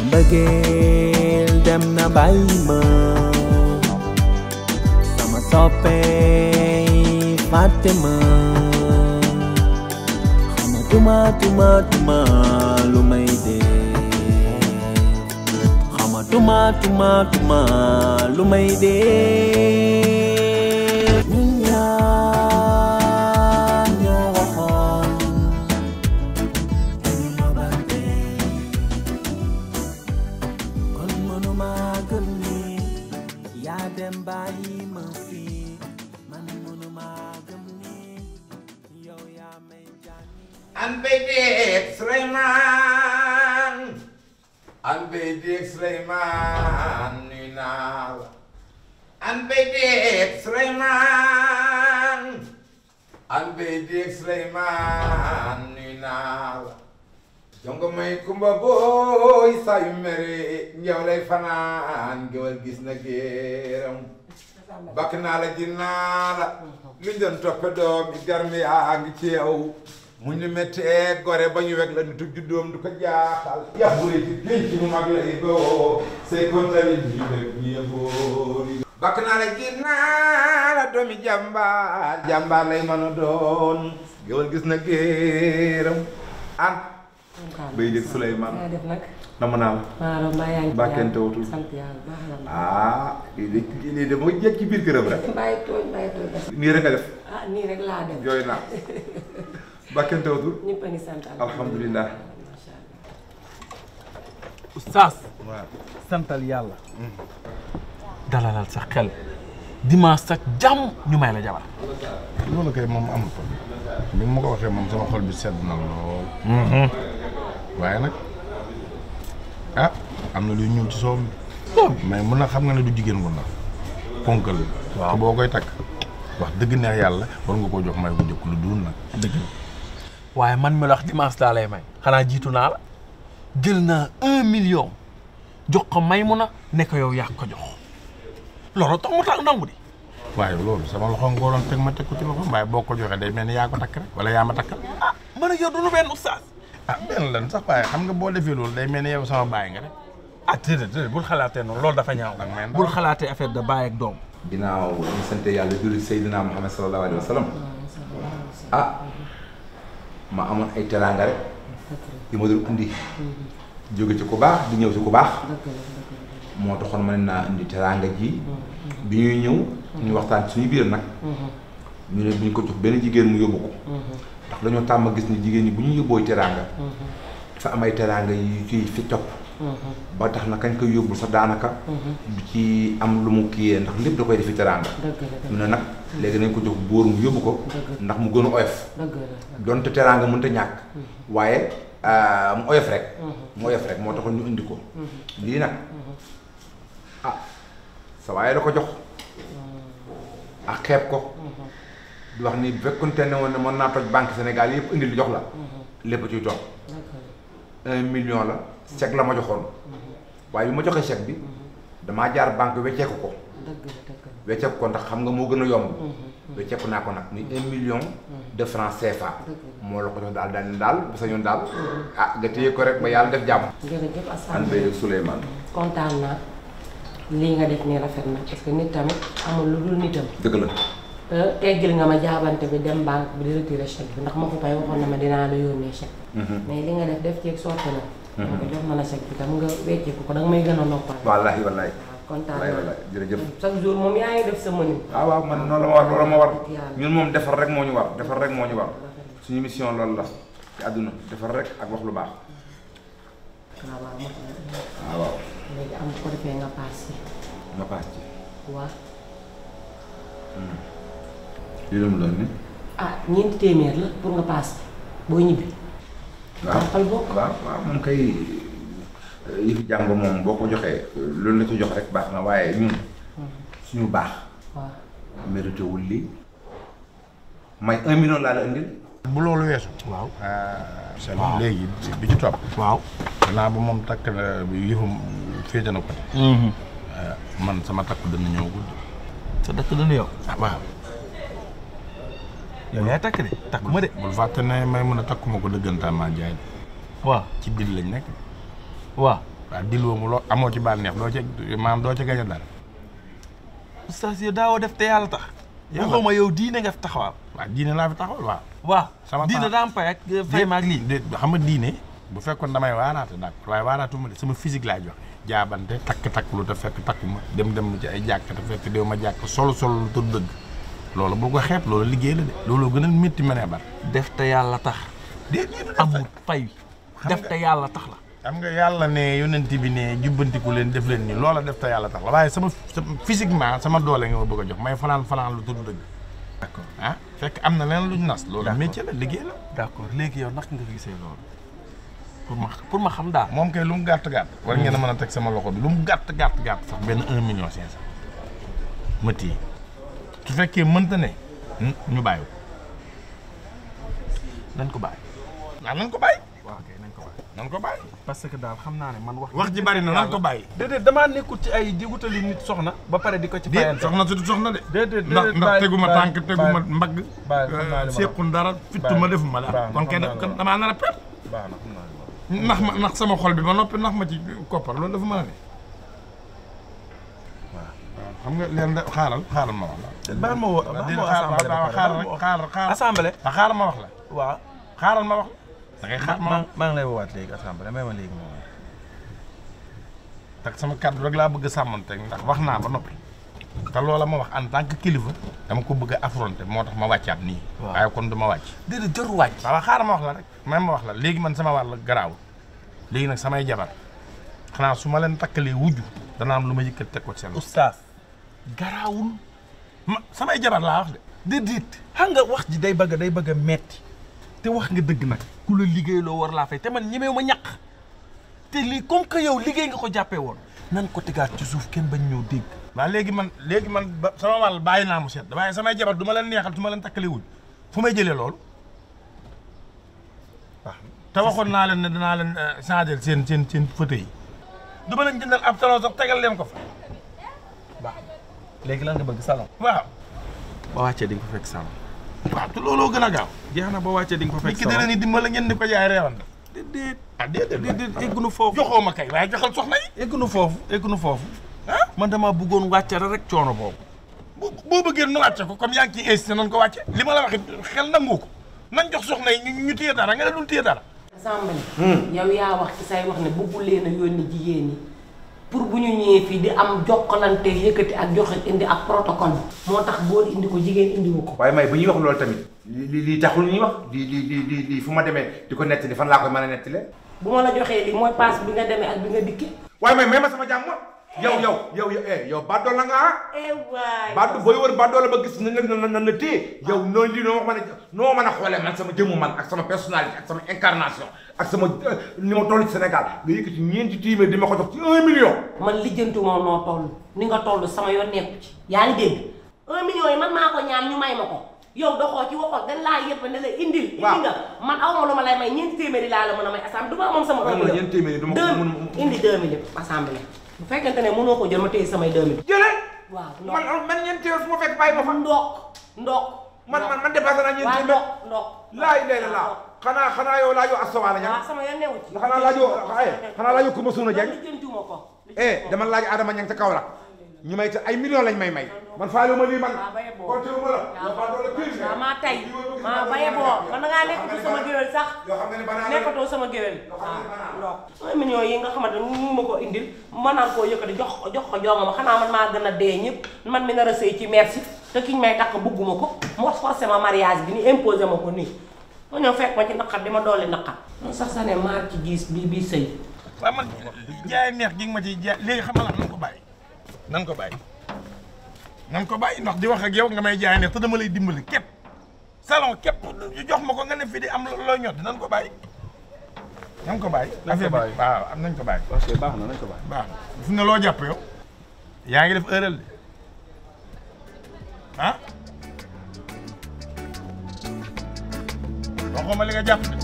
mbëggeel dem na bàyyi ma sama soppey fàtte ma xamatuma tuma tuma lu may dee xamatuma tuma tuma lu may dee ñun ñaar ñoo waxoon dañu nobante kon mënuma gëm ni yaa dem bàyyi ma fii man mënuma gëm ni yow yaa may jànni an bay déeg Suleymaan an bay déeg Suleymaan nuy naa la an bay déeg Suleymaan an bay déeg Suleymaan nuy naa la jongo may kumba booy saa yu mere njaw lay fanaan gewal gis na géeram bakk naa la ji naa la luñ doon toppe doom yi garmi yaa ngi ci yow muñ lu méttee gore ba ñu weg la nitu juddoom du ko jaaxal yàbbure ci pénc mu mag lay boo say kon tamit ñu rek ñu yëgoor bakk naa la ji naa la doomi jàmbaar jàmbaar lay mën a doon gewal gis na géeram an bay dégg Souleymane yaa def nag nama naa la maaro mbaa yaa ngi ci Mbàkkente yàlla. wutul. sant yàlla baax na la ah lii de lii de mooy jekk ci biir këram rek bàyyi tooñ bàyyi tooñ nii rek nga def ah nii rek laa dem jooy naa bàkkente wutul ñëpp a ngi sant alhamdulilah macha allah Oustaz waaw santal yàlla dalalal sa xel dimanche sa jàmm ñu may la jabar loolu kay moom amul ko bi ma ko waxee moom sama xol bi sedd na lool waaye nag ah am na luy ñëw ci soow mi mais mun na xam nga ne du jigéen gu ndaw ponkal Waaw. te boo koy takk wax dëgg neex yàlla war nga koo jox may bu njëkk lu dul nag dëgg waaye man mi la wax dimanche daa lay may xanaa jiitu naa la jël naa un million jox ko may mu na ne ko yow yaa ko jox loolu tax mu tax nangu di waaye loolu sama loxo nga waroon teg ma teg ko ci loxo waaye boo ko joxee day mel ni yaa ko takk rek wala yaa ma takkal ah man ak yow du lu benn oustaz ah benn lan sax waaye xam nga boo defee loolu day mel ni yow sama baay nga rek ah déedéet déedéet bul xalaatee noonu loolu dafa ñaaw Danga may ndaw. bul xalaatee affaire de baay ak doom ginnaaw ñu sant yàlla julli Seydina Muhammad sallallahu alayhi wa sallam ah ma amoon ay teraanga rek yu ma doon indi jóge ci ku baax di ñëw ci ku baax moo taxoon ma ne naa indi teraanga ji bi ñuy ñëw ñu waxtaan suñu biir nag ñu ne bu ñu ko jox benn jigéen mu yóbbu ko ndax dañoo tàmm gis ni jigéen ñi bu ñu yóbbooy teraanga dafa am ay teraanga yu ciy fi topp ba tax na kañ koy yóbbul sax daanaka du ci am lu mu kiyee ndax lépp da koy defi teraanga dëgg la ñu ne nag léegi nañ ko jox bóor mu yóbbu ko ndax mu gën a oyof dëgg la donte teraanga mënta ñàkk waaye ah, mu oyof rek mu oyof rek moo taxoon ñu indi ko lii nag ah sa waaye da ko jox ak xeeb ko di wax ni bu fekkonte ne woon ne mën naa toj banque Sénégal yëpp indi lu jox la lépp ciy toog un million la chèque la ma joxoon waaye bi ma joxee chèque bi damaa jaar banque wecceeku ko dëgg la dëgg la wecceeku ko ndax xam nga moo gën a yomb wecceeku naa ko nag muy un million de francs CFA moo la ko jox daal daal ne daal bu sañoon daal ah nga téye ko rek ba yàlla def jàmm jërëjëf an Assane bay Souleymane kontaan naa lii nga def nii rafet na parce que nit tamit amul lu dul nitam dëgg la te teggil nga ma jaabante bi dem banque bi di retirer chèque bi ndax ma ko fay waxoon na ma dinaa la yónnee chèque mais li nga def def ceeg sotti na ma ko jox ma la chèque bi tam nga wecceeku ko danga may gën a noppal wallaahi wallaahi waaw kontaan wallaahi naa wallaahi jërëjëf chaque jour moom yaa ngi def sa mënin waaw waaw man noonu la ma war loolu ma war Yàlla. ñun moom defar rek moo ñu war defar rek moo ñu war suñu mission loolu la ci àdduna defar rek ak wax lu baax waaw waaw mot na waaw waaw léegi am ko defee nga paas yi nga paas ci waaw lii la mu doon ni ah ñeenti téeméer la pour nga paas boo ñibbi waaw jàppal bokk waaw waaw moom kay yi fi jàng moom boo ko joxee loolu la ci jox rek baax na waaye ñun suñu baax waaw mérité wul lii may un million laa la indil bu loolu weesu waaw seen léegi bi ci topp waaw gannaaw ba moom takk na bi yëfum féete na ko man sama takku dana ñëw guddi sa dëkk dana yow ah waaw yow yaay takk de takk ma de bul fàtte ne may mën a takkuma ko dëggantaan maa jaay waaw ci biir lañ nekk waaw waaw dil woomu loo amoo ci bànneex doo ci maam doo ci gañ a dara oustaz yow daawoo def te yàlla tax Yàlla. waxuma yow diine nga fi taxawal waaw diine laa fi taxawal waaw waaw Sama diine temps- daa am pay ak fay ma ak lii de xam nga diine bu fekkoon damay waaraate d'accord waaye waaraatuma de sama physique laa joxe jaabante takk-takk lu te fekk takkuma dem dem ci ay jàkk te fekk déw ma jàkk solo solo lu tudd dëgg loolu bul ko xeeb loolu liggéey la de loolu gën a métti mënee bar def te yàlla tax déedéet amul fay Xam def nga- te yàlla tax la xam nga yàlla ne yonent bi ne jubbantiku leen def leen nii loola def te yàlla tax la waaye sama sama physiquement sama doole nga ma bëgg a jox may fanaan fanaan lu tudd dëgg d'accord ah fekk am na leen luñ nas loolu D'accord. métier la liggéey la d'accord léegi yow naka nga gisee loolu pour ma pour ma xam daal moom kay lu mu gàtt gàtt war ngeen a mën a teg sama loxo bi lu mu gàtt gàtt gàtt sax benn un million cinq cent ma téye su fekkee mënta ne ñu bàyyi ko nañ ko bàyyi waaw nan ko bàyyi waaw kay nañ ko bàyyi nan ko bàyyi parce que daal xam naa ne man wax wax ji bari na nan ko bàyyi déedéet damaa nekkul ci ay di wutali nit soxna ba pare di ko ci déet fayante soxna su du soxna de déedéet ndax déedéet ndax bàyyi- teguma bàyyi- tànk teguma bàyyi- mbagg bàyyi xam naa li ma la sequn dara fittuma defuma dara baax na, kon kay xam naa li ma la damaa nar a perte baax na xam naa li ma ndax ma ndax sama xol bi ba noppi ndax ma ci koppar loolu dafa mën a ne waaw xam nga leen de xaaral xaaral ma wax la baal ma woo baal ma woo assemblée ba pare, xaaral baal ma rek woo- xaaral xaaral assemblée ah xaaral ma wax la waaw xaaral ma wax la da ngay xaar ma maa wax maa ngi lay woowaat léegi assemblée may ma léegi ma woo tak sama kàddu rek laa bëgg a sàmmanteeg ndax wax naa ba noppi te loola ma wax en tant que kilifa dama ko bëgg a affronter moo tax ma wàccaat nii Waaw. waaye kon du ma wàcc déedéet jarul wàcc waaw xaaral ma wax la rek may ma wax la léegi man sama wàll garaaw léegi nag samay jabar xanaa su ma leen takkalee wujju dana am lu ma yëkkat teg ko ci seen loxo. oustaz garaawul ma samay jabar laa wax de déedéet xam nga wax ji day bëgg day bëgg a metti te wax nga dëgg nag ku la liggéey loo war laa fay te man ñemewu ma ñàq te lii comme que yow liggéey nga ko jàppee woon nan ko tegaat ci suuf kenn bañ ñëw dégg waaw léegi man léegi man ba sama wàll bàyyi naa mu set waaye samay jabar du ma leen neexal su ma leen takkalee wujj fu may jëlee loolu waaw te waxoon naa leen ne danaa leen changer seen seen seen fauteuil yi du ma leen jëndal ab salon sax tegal leen ko fa baax léegi lan nga bëgg salon waaw ba wàccee di nga ko fekk salon waaw te looloo gën a gaaw jeex na ba wàccee di nga ko nit fekk ki dina ni dimbala ngeen di ko jaay reewande déedéet ah déedéet déedéet eggunu foofu joxoo ma kay waaye joxal soxna yi eggunu foofu eggunu foofu ah man dama bëggoon wàccere rek coono boobu bu boo bëggee nu wàcce ko comme yaa ngi ciy insisté nan ko wàcce li ma la waxit xel nangu ko nan jox soxna yi ñu ñu téye dara nga ne duñ téye dara assemblée yow yaa wax ci say wax ne bëggul leen a yónni jigéen ñi pour bu ñu ñëwee fii di am jokkalante yëkkati ak joxe indi ak protocole moo tax góor indi ko jigéen indiwu ko waaye may bu ñuy wax loolu tamit li li li taxul ñuy wax di di di di di fu ma demee di ko nettali fan laa koy mën a nettalee. bu ma la joxee li mooy passe bi nga demee ak bi nga dikki waaye may may ma sama jàmm yow yow yow yow eh yow baddoo la nga ah. eh waay baddoo booy wër baddoo la ba gis nañ la nan nan la téye yow noonu lii noo mën a noo mën a xoolee man sama jëmmu man ak sama personnalité ak sama incarnation ak sama ni ma toll ci Sénégal nga yëkkati ñeenti téeméer di ma ko jox ci un million. man lijjanti moom noo toll ni nga toll sama yoon nekku ci yaa ngi dégg un million yi man maa ko ñaan ñu may ma ko yow doxoo ci waxoo dañ laa yëpp ne la indil indi Waaw. nga man aw ma lu ma lay may ñeenti téeméeri laa la mën a may assemblée du ma moom sama waaw un man million ñeenti téeméeri du ma ko deux mën indi deux millions assemblée bu fekkente ne mënoo ko jël ma téye samay deux millions jëlee. waaw man man ñeenti téeméer fu ma fekk bàyyi ma fa. ndok ndok man man man dépassé naa ñeenti waaw téeméer. ndok ndok laay lay la laa xanaa xanaa yow laajoo astawaala ña waaw sama yoon newu ci xanaa laajoo ay xanaa laajoo Kumba Suuna Jeng lijjantiwuma ko eh dama laaj Adama Ñang ca Kaolack ñu may te ay millions lañ may may man faalu ma lii man waaw baye boo konte ma la yow ba doole pire waaw maa tay maa baye boo man da ngaa nekkatu sama géwél sax yoo xam nga ne banaa nekkatoo sama géwél waaw ndok un million yi nga xamante ne mu ma ko indil ma naan koo yëkkati jox ko jox ko jonga ma xanaa man maa gën a dee ñëpp man mi nar a sëy ci merci te kiñ may takk bugguma ko mu forcé ma mariage bi ni imposé ma ko nii ma ñëw fekk ma ci naqar di ma dolli naqar man sax sa ne maar ci gis bii bii sëy waaw man jaay neex gi nga ma ciy jaay léegi xam nga lan nan ko bàyyi nan ko bàyyi nan ko bàyyi ndax di wax ak yow nga may jaay neex te dama lay dimbali képp salon képp jox ma ko nga ne fii di am looy ñot nan ko bàyyi nan ko bàyyi Nañ ko affaire bi bàyyi. waaw am nañ ko bàyyi ok baax na nañ ko bàyyi baax na fu ne loo jàpp yow yaa ngi def erreur de ah waxuma li nga jàpp de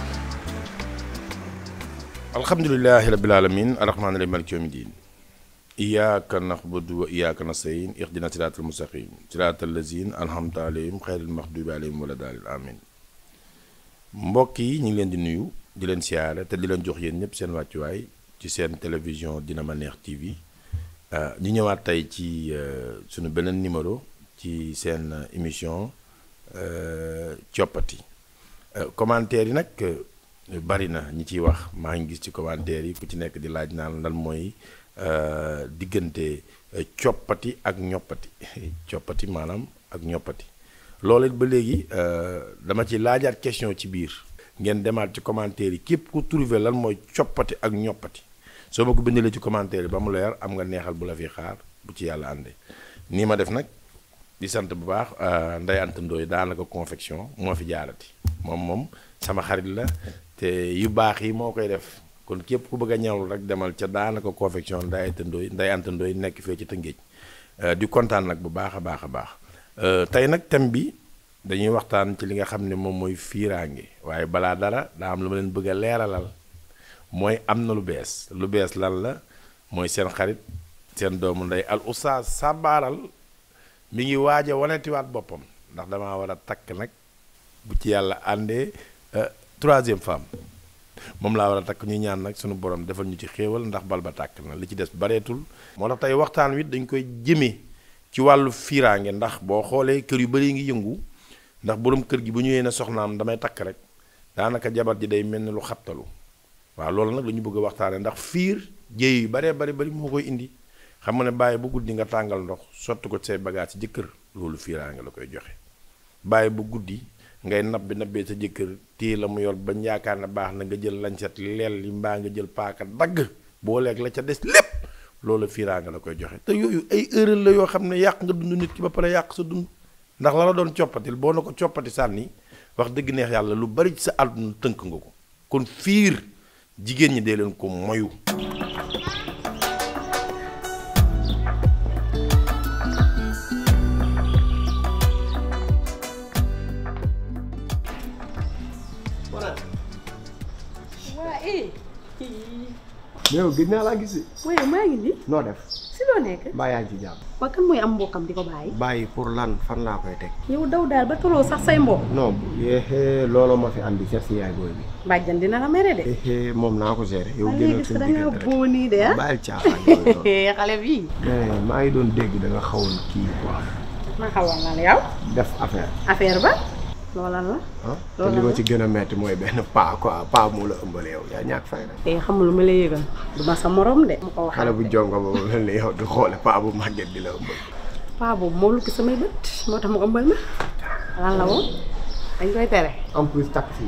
alhamdulilahi rabbil alamin arrahmani rahim maliki yawmi din iyyaka na'budu wa iyyaka nasta'in ihdina siratal mustaqim siratal lazina an'amta alayhim xayril maghdubi alayhim wala daalin amin mbokk yi ñu ngi leen di nuyu di leen siyaare te di leen jox yéen ñëpp seen wàccuwaay ci seen télévision Dina Ma Neex TV ñu ñëwaat tey ci sunu beneen numéro ci seen émission coppati commentaire yi nag bari na ñi ciy wax maa ngi gis ci commentaire yi ku ci nekk di laaj naan lan mooy diggante coppati ak ñoppati coppati maanaam ak ñoppati loolu it ba léegi dama ci laajaat question ci biir ngeen demaat ci commentaire yi képp ku trouvé lan mooy coppati ak ñoppati soo ma ko bindalee ci commentaire yi ba mu leer am nga neexal bu la fi xaar bu ci yàlla àndee nii ma def nag di sant bu baax Ndeye Anta Ndoye daanaka confection moo fi jaarati moom moom sama xarit la te yu baax yi moo koy def kon képp ku bëgg a ñawlu rek demal ca daanaka confection Ndeye Anta Ndoye Ndeye Anta Ndoye nekk fee ci Tëngéej di kontaan nag bu baax a baax a baax tey nag thème bi dañuy waxtaan ci li nga xam ne moom mooy fiiraange waaye balaa dara daa am lu ma leen bëgg a leeralal mooy am na lu bees lu bees lan la mooy seen xarit seen doomu ndey al oustaz Sabaaral mi ngi waaj a wanetiwaat boppam ndax damaa war a takk nag bu ci yàlla àndee troisième femme moom laa war a takk ñu ñaan nag sunu borom defal ñu ci xéewal ndax bal ba tàkk na li ci des bareetul moo tax tey waxtaan wi dañ koy jëmee ci wàllu fiiraange ndax boo xoolee kër yu bari ngi yëngu ndax borom kër gi bu ñëwee ne soxnaam damay takk rek daanaka jabar ji day mel ni lu xabtalu waaw loolu nag la ñu bëgg a waxtaane ndax fiir jéey yu baree bari bari moo koy indi xam nga ne bàyyi bu guddi nga tàngal ndox sotti ko say bagage ci jëkkër loolu fiiraange la koy joxe bàyyi bu guddi ngay nabbi nabbee sa jëkkër téye la mu yor bañ yaakaar ne baax na nga jël lañset leel li mbaa nga jël paaka dagg boo leeg la ca des lépp loolu fiiraange la koy joxe te yooyu ay erreur la yoo xam ne yàq nga dund nit ki ba pare yàq sa dund ndax la la doon coppatil boo na ko coppati sànni wax dëgg neex yàlla lu bari ci sa àdduna tënk nga ko kon fiir jigéen ñi dee leen ko moyu waa eh. yow gis naa laa gis waaye maa ngi nii. noo def si loo nekk. mbaa yaa ngi ci jàmm waa kan mooy am mbokkam di ko bàyyi. bàyyi pour lan fan laa koy teg yow daw daal ba toloo sax say mbokk. non yéexee looloo ma fi andi seet si yaay booy bi bàjjan dina la mere de. yéexee moom naa ko gérer yow waa génnal léegi suñu da ngaa diggante rek boo nii de ah. bàyyil caaxaan yooyu noonu. xale bii. mais maa ngi doon dégg da nga xawoon kii quoi ma xawoon la yow. def affaire affaire ba. loolan la. ah te Loolu li ma la. ci gën a metti mooy benn paa quoi paa moo la ëmbale yow yaa ñàkk fay rek te xamul lu ma lay yëgal. du ma sa morom de. mu ko waxal xale bu jonga ba mu mel ni yow di xoole paa bu màgget di la ëmbal paa boobu moo lukki samay bët moo tax mu ëmbal ma. lan la woon. dañ koy tere. en plus taxi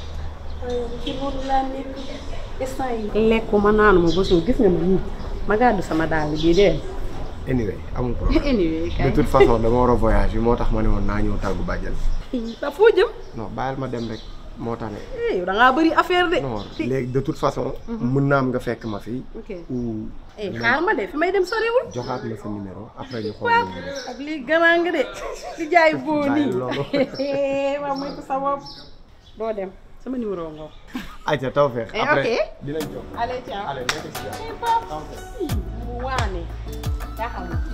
lekkuma naanuma ba suur gis nga ma nii ma gàddu sama dàll bii de. anyway amul problème anyway de kay. toute façon dama war a voyage bi moo tax ma ne woon naa ñëw tàggu bàjjal ba foo jëm. non bàyyil ma dem rek moo tax ne eh yow da ngaa bëri affaire de. non léegi de toute façon mën naa am nga fekk ma fii ok ou eh xaar ma de fi may dem soriwul. joxaat ma sa numéro après ñu xool waaw lu ñuy def ak lii garaan nga de di jaay boo Bàyyi nii. loolu. waaw mooy ko sa bopp. doo dem sama numéro nga wax. ayca taw feex Eh, après ok. dinañ jox allez ciao. allez nekk si jàmm. eh Pape. mu waane. jaaxal na.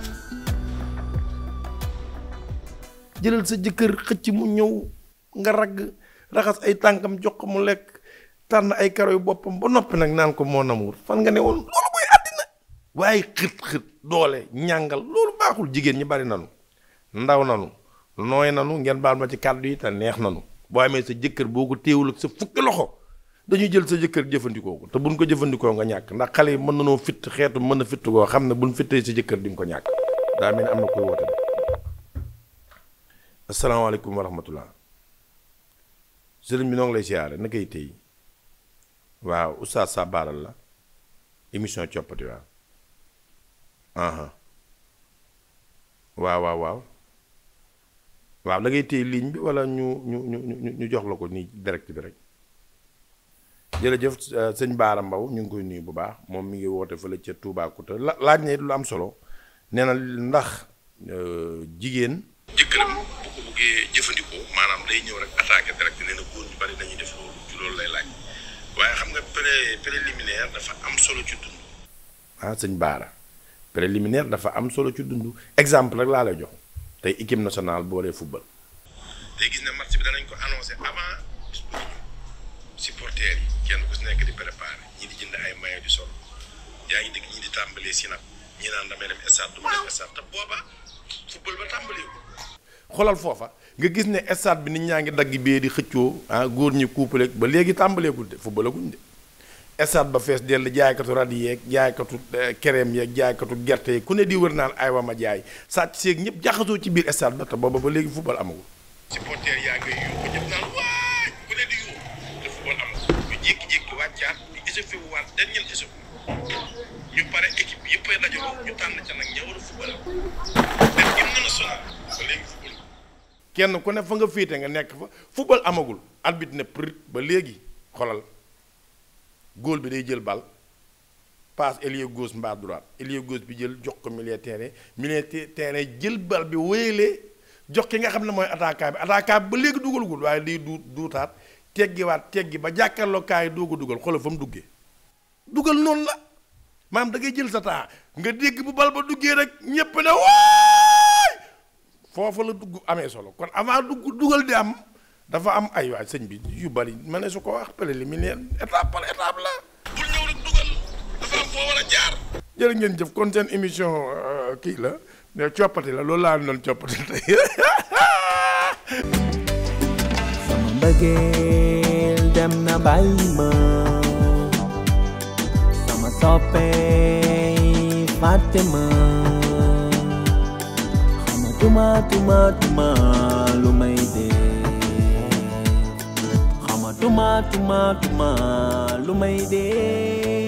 jëlal sa jëkkër xëcc mu ñëw nga ragg raxas ay tànkam jox ko mu lekk tànn ay karo yu boppam ba noppi nag naan ko moo namuur fan nga ne woon loolu mooy àddina waaye xët xët doole ñàngal loolu baaxul jigéen ñi bari nanu ndaw nanu nooy nanu ngeen baal ma ci kàddu yi te neex nanu boo amee sa jëkkër boo ko téewul ak sa fukki loxo dañuy jël sa jëkkër jëfandikoo ko te buñ ko jëfandikoo nga ñàkk ndax xale yi mën nanoo fitt xeetu mën a fitt koo xam ne buñ fittee sa jëkkër di nga ko ñàkk daa mel ni am na koy woote de asalaamaaleykum wa rahmatullah sëriñ bi noo ngi lay siyaare na koy tey waaw oustaz Sabaaral la émission coppati waaw aha waaw waaw waaw waaw da ngay téye ligne bi wala ñu ñu ñu ñu ñu jox la ko nii direct bi rek jërëjëf euh, sëñ Baara Mbaw ñu ngi koy nuyu bu baax moom mi ngi woote fële ca Toubacouta la laaj na it lu am solo nee na ndax euh, jigéen. jëkkëram bu ko bëggee jëfandikoo maanaam day ñëw rek attaqué direct nee na góor ñu bari dañuy def loolu ci loolu lay laaj waaye xam nga pré préliminaire dafa am solo ci dund. ah sëñ Baara préliminaire dafa am solo ci dund exemple rek laa lay jox tey équipe nationale boo dee football. day gis ne match bi danañ ko annoncé avant bis bu ñëw supporters yi kenn ku si nekk di préparé ñi di jënd ay maillot di sol yaa ngi dégg ñi di tàmbalee si nag ñi naan damay dem stade du ma dem stade te booba football ba tàmbalee ko. xoolal foofa nga gis ne stade bi nit ñaa ngi dagg bee di xëccoo ah góor ñi couple ba léegi tàmbaleegul de footballaguñ de. stade ba fees dell jaaykatu rad yeeg jaaykatu kereem yeeg jaaykatu gerte yi ku ne di wër naan ay wa ma jaay sàcc seeg ñëpp jaxasoo ci biir stade ba te booba ba léegi football amagul. supporter yaa ngay yuuxu ñëpp naan waay ku ne di yuuxu te football amagul ñu jékki-jékki wàccaat di échauffé wu waat dernier échauffé ñu pare équipe yëpp ay dajaloo ñu tànn ca nag ña war a football def hymne national ba léegi football kenn ku ne fa nga féete nga nekk fa football amagul arbitre ne prit ba léegi xolal góol bi day jël bal passe ailier gauche mbaa droite ailier gauche bi jël jox ko milieu terrain milieu terrain jël bal bi wéyalee jox ki nga xam ne mooy attaquant bi attaquant bi ba léegi dugalagul waaye day du duutaat teggiwaat teggi ba jàkkaarloo kaay yi doog a dugal xoolal fa mu duggee dugal noonu la maanaam da ngay jël sa temps nga dégg bu bal ba duggee rek ñépp ne waay foofu la dugg amee solo kon avant dugg dugal di am dafa am ay waay sëñ bi yu bari ma ne su ko wax préliminaire étape par étape la. bul ñëw rek dugal dafa am foo war a jaar. jërë ngeen jëf kon seen émission kii la ne coppati la loolu laa doon coppati tey. sama mbëggeel dem na bàyyi ma sama soppee fàtte ma xamatuma tuma tuma lu may dee xamatuma tuma tuma lu may dee